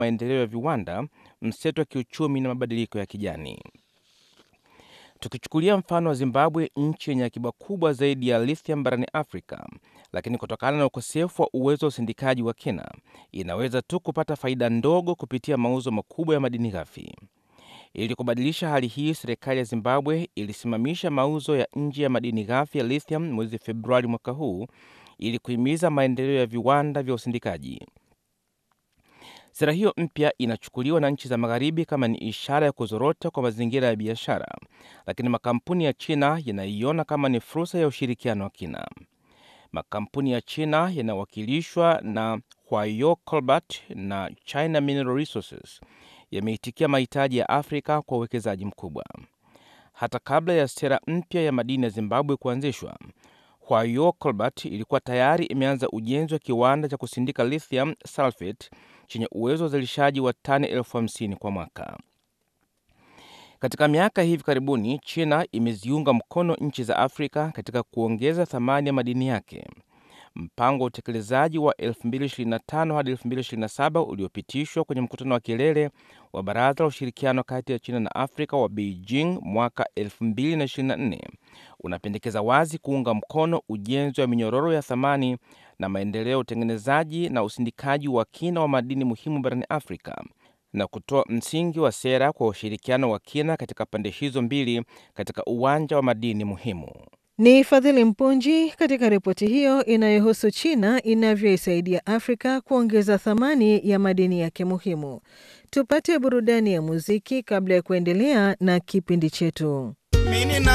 maendeleo ya viwanda, mseto wa kiuchumi na mabadiliko ya kijani. Tukichukulia mfano wa Zimbabwe, nchi yenye akiba kubwa zaidi ya lithium barani Afrika, lakini kutokana na ukosefu wa uwezo wa usindikaji wa kina, inaweza tu kupata faida ndogo kupitia mauzo makubwa ya madini ghafi. Ili kubadilisha hali hii, serikali ya Zimbabwe ilisimamisha mauzo ya nje ya madini ghafi ya lithium mwezi Februari mwaka huu ili kuhimiza maendeleo ya viwanda vya usindikaji. Sera hiyo mpya inachukuliwa na nchi za Magharibi kama ni ishara ya kuzorota kwa mazingira ya biashara, lakini makampuni ya China yanaiona kama ni fursa ya ushirikiano wa kina. Makampuni ya China yanawakilishwa na Huayo Cobalt na China Mineral Resources yameitikia mahitaji ya Afrika kwa uwekezaji mkubwa. Hata kabla ya sera mpya ya madini ya Zimbabwe kuanzishwa, Huayo Cobalt ilikuwa tayari imeanza ujenzi wa kiwanda cha kusindika lithium sulfate chenye uwezo wa uzalishaji wa tani elfu hamsini kwa mwaka. Katika miaka hivi karibuni, China imeziunga mkono nchi za Afrika katika kuongeza thamani ya madini yake. Mpango wa utekelezaji wa 2025 hadi 2027 uliopitishwa kwenye mkutano wa kilele wa Baraza la Ushirikiano kati ya China na Afrika wa Beijing mwaka 2024 unapendekeza wazi kuunga mkono ujenzi wa minyororo ya thamani na maendeleo ya utengenezaji na usindikaji wa kina wa madini muhimu barani Afrika na kutoa msingi wa sera kwa ushirikiano wa kina katika pande hizo mbili katika uwanja wa madini muhimu. Ni Fadhili Mpunji katika ripoti hiyo inayohusu China inavyoisaidia Afrika kuongeza thamani ya madini yake muhimu. Tupate burudani ya muziki kabla ya kuendelea na kipindi chetu.